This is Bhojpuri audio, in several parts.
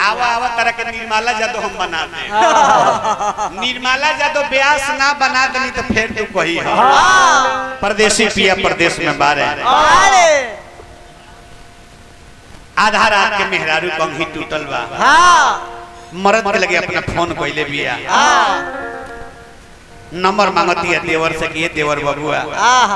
आवा आवा तरह के निर्मला जादव हम बना दे निर्मला जादव ब्यास ना बना दनी तो फिर तू कही हो परदेसी पिया प्रदेश में बारे अरे आधा रात के मेहरारू कंघी टूटल बा हाँ मरद के लगे अपना फोन कइले बिया हाँ नंबर मांगती है देवर से कि ये देवर बबुआ आहा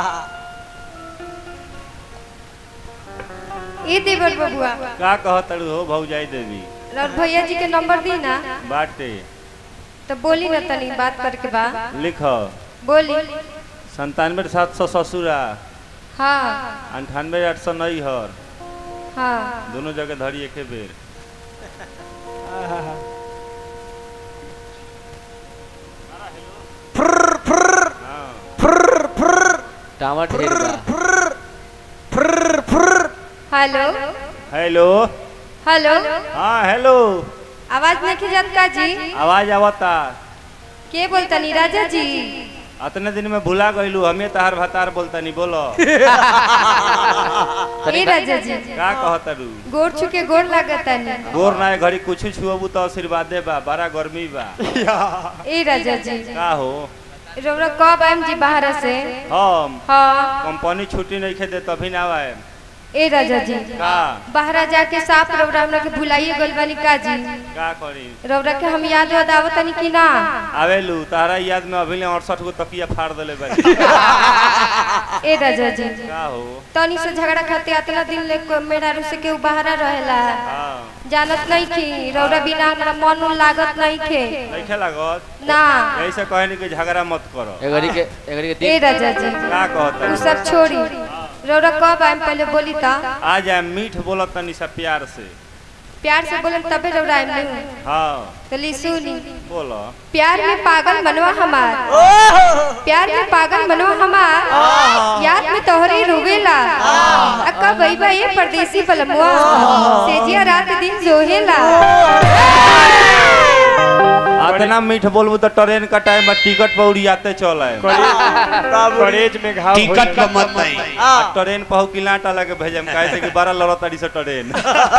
ए देवर बबुआ का कहतड़ू हो भौजाई देवी और भैया जी के नंबर दी ना बाटे तो बोली ना तनी बात करके बा लिख बोली संतानवे सात सौ ससुरा हाँ अंठानवे आठ सौ नैहर हाँ दोनों जगह धरी एके बेर हाँ। टावर ढेर बा हेलो हेलो हेलो हाँ हेलो आवाज नहीं जात का जी आवाज आवता के बोलता नी राजा जी अतने दिन में भुला गईलू हमें तहार भतार बोलता नहीं बोलो ए राजा जी का कहतड़ू गोड़ छुके गोड़ लागता नी गोर ना घड़ी कुछ छुअबू तो आशीर्वादे बा बड़ा गर्मी बा ए राजा जी का हो रौरा कब आएम जी बाहर से हम हाँ कंपनी छुट्टी नहीं खेदे तभी ना आए ए राजा जी का बाहरा जाके साफ रौरा हमरा के भुलाइए गइल बानी का जी का करी रौरा के हम याद वाद आवतनी कि ना आवेलू तारा याद में अभी अड़सठ गो तकिया फाड़ दिले बानी ए राजा जी का हो तनी से झगड़ा खाते अतना दिन ले को- मेरा रू से केहू बाहरा रहेला हाँ जानत नहीं की रौरा बिना हमरा मन उन लागत नहीं खे नहीं लागत ना यही से कहनी कि झगड़ा मत करो एगरी के एगरी के ए दिन राजा जी का कहता उ सब छोड़ी रौरा कब आएम पहले बोली ता आ जाए मीठ बोलत तनी सा प्यार से प्यार से बोले तबे रौरा आएम नहीं हाँ तो ली सुनी बोलो प्यार में पागल मनवा हमार प्यार में पागल मनवा हमार याद में तोहरे रोवेला अक्का बई बई परदेसी बलमुआ सेजिया रात दिन जोहेला इतना मीठ बोलबू तो ट्रेन का टाइम में टिकट पर उड़ियाते चल आए कॉलेज में घाव टिकट का मत नहीं ट्रेन पर की लाटा लगे भेजम काहे से कि बारह लड़ा तारी से ट्रेन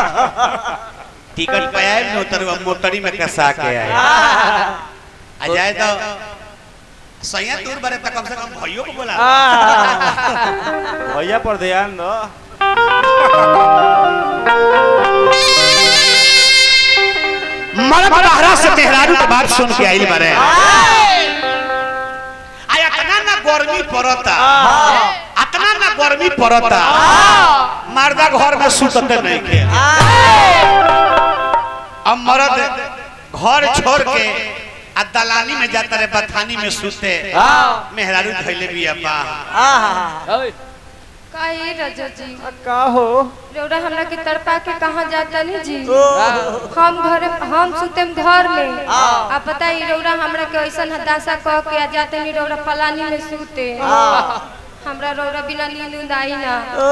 टिकट पे आए न उतर मोटरी में कसा के आए आ जाए तो सैया दूर बरे तक कम से कम भइयो को बोला भैया पर ध्यान दो मर्द बहरा से मेहरारू के बात सुन के आइल बारे आय अतना ना गर्मी पड़ता अतना ना गर्मी पड़ता मर्दा घर में सुतते नहीं के अब मर्द घर छोड़ के आ दलानी में जाता रे बथानी में सुते मेहरारू धैले भी अपा आहा ओए काहे राजा जी का हो रौरा हमरा के तड़पा के कहाँ जाता नहीं जी ओ हम घर हम सुतेम घर में आ बताई रौरा हमरा के ऐसन हदासा कह के आ जाते नहीं रौरा पलानी में सुते हमरा रौरा बिना नींद उंद आई ना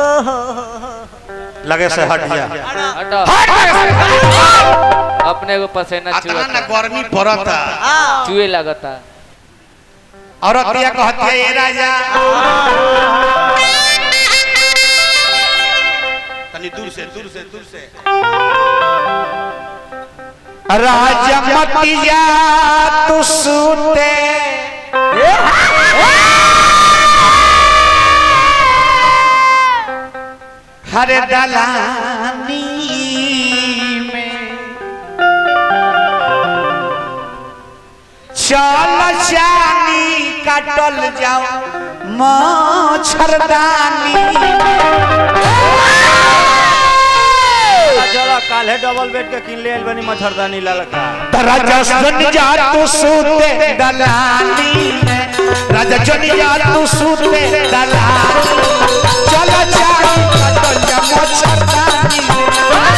लगे से हट जा हटो अपने को पसीना अतना ना चुआ गर्मी पड़ता चुए लगता और अतिया कहती है ये राजा तनी दूर से दूर से दूर से राजा मतिया तू सुते हरे दलानी में चल जानी काटल जाओ मच्छरदानी चलो काल है डबल बेड के किन ले आइल बनी मच्छरदानी ललका राजा जन जा तू सूते दलानी में राजा जन जा तू सूते दलानी चल जानी काटल जाओ मच्छरदानी में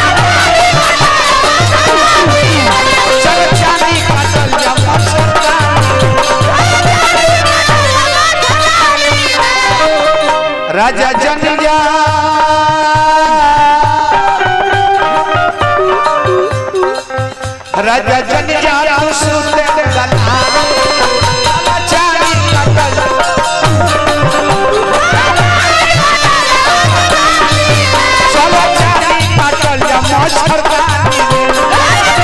चल जानी काटल जाओ मच्छरदानी राजा जन जा राजा जन जा तू सुते दलानी चारी कटल चलो चारी कटल जा मच्छरदानी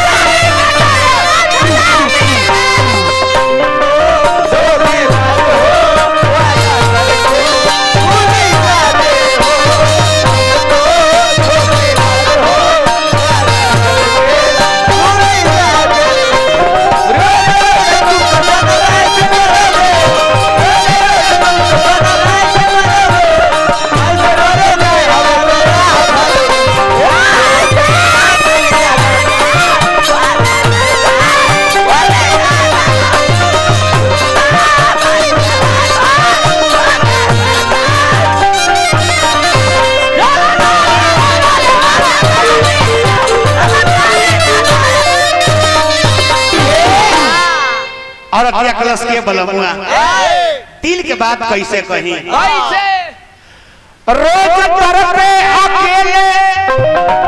और अतिया कलश के बलमुआ दिल के बात कैसे कही कैसे रोज तर पे अकेले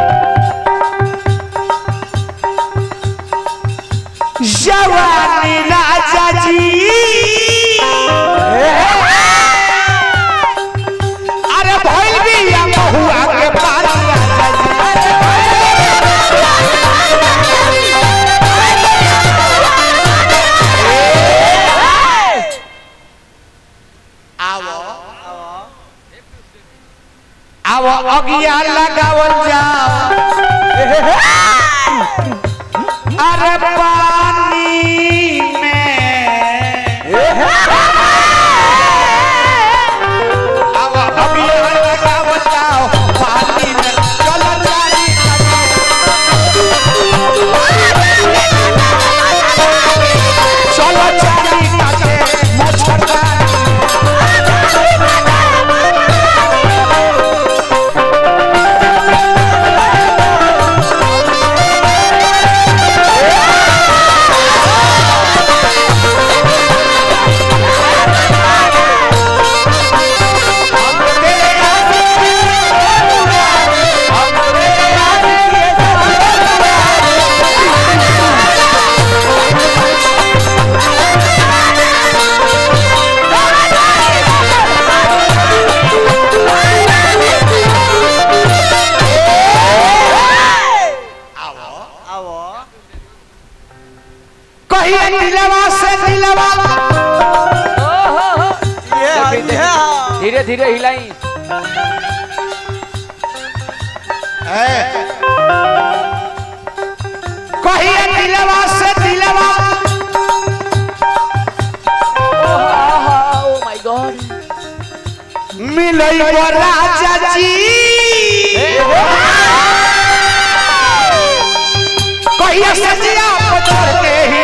जवानी राजा जी अरे भइल भी या बहुआ के पार राजा जी आवो आवो अगिया लगावल जाओ अरे पानी में आवो अगिया लगावल जाओ पानी में चलो जारी चलो जारी काटे मच्छरदानी कहिए नीलवा से नीलवा धीरे धीरे हिलाई कहिए नीलवा से नीलवा ओ माय गॉड मिलई वो राजा जी कहिए सजिया पकड़ के